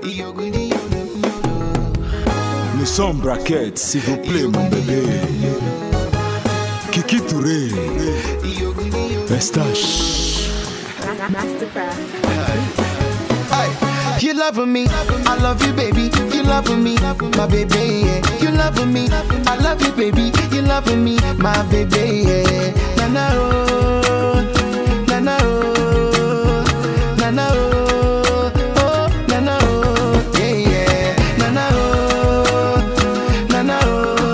Nous sommes braquettes, s'il vous plaît, mon bébé. Kiki Touré, Estache. Mastercraft. You love me, I love you, baby. You love me, my baby. Yeah. You love me, I love you, baby. You love me, my baby. Yeah. Na na oh, na na oh, na na oh, oh na na oh, yeah yeah. Na na oh, na na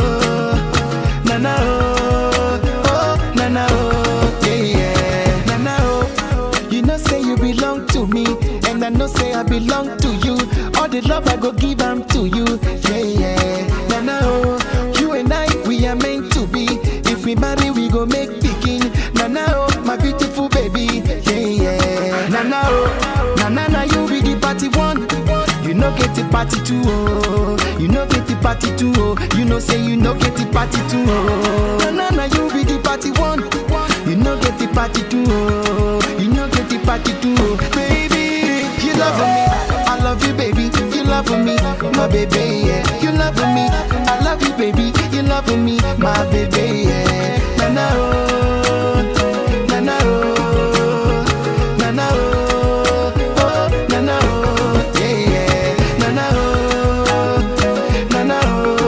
oh, na na oh, oh na na oh, yeah yeah. Na na oh, you know say you belong to me, and I know say I belong to you. All the love I go give am to you, yeah yeah. Na na oh, you and I we are meant to be. If we marry, we go make pikin. Na na oh, my beautiful baby, yeah yeah. Na na oh, na na na you be the party one. You know get the party two oh, you know get the party two oh. You know say you know get the party two oh. Na na na you be the party one. You know get the party two oh, you know get the party two oh. Baby, you love me, I love you baby. You love me, my baby yeah. You love me, I love you baby. You love me, my baby yeah. Na na oh, na na oh, na na oh, oh na na oh, yeah yeah. Na na oh, na na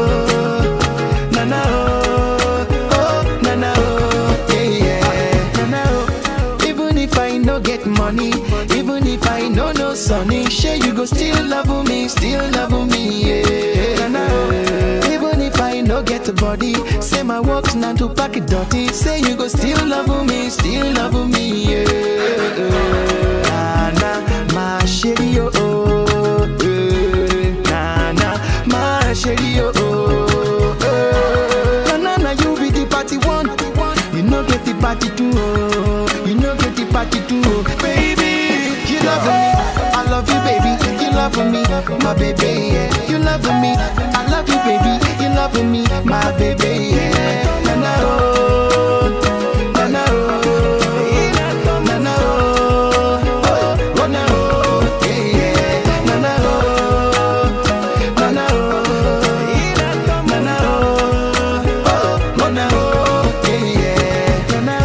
oh, na na oh, oh na na oh, yeah yeah. Na na oh, even if I no get money, even if I no no sunny, sure you go still love me, still love me, yeah. Na na oh, even if I no get a body, say my work's not to pack it dirty, say you go still love me, still love me, yeah. Na na, my shady oh, oh, eh. na na, my shady oh, oh, eh. na na na you be the party one, you no get the party two, oh, you no get the party two, oh. baby, you love me, I love you, baby, you love me, my baby, yeah. you love me, I love you, baby, you love me, my baby, yeah. na na oh, na na oh, na na oh, oh, oh na oh, yeah yeah, na na oh, na na oh, na na oh, oh, oh na oh, yeah yeah, na na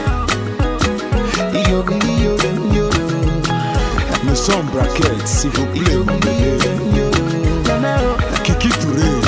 oh, yo yo yo yo. Nous sommes braquettes, s'il vous plaît, mon bébé. Na na oh. Kiki Touré,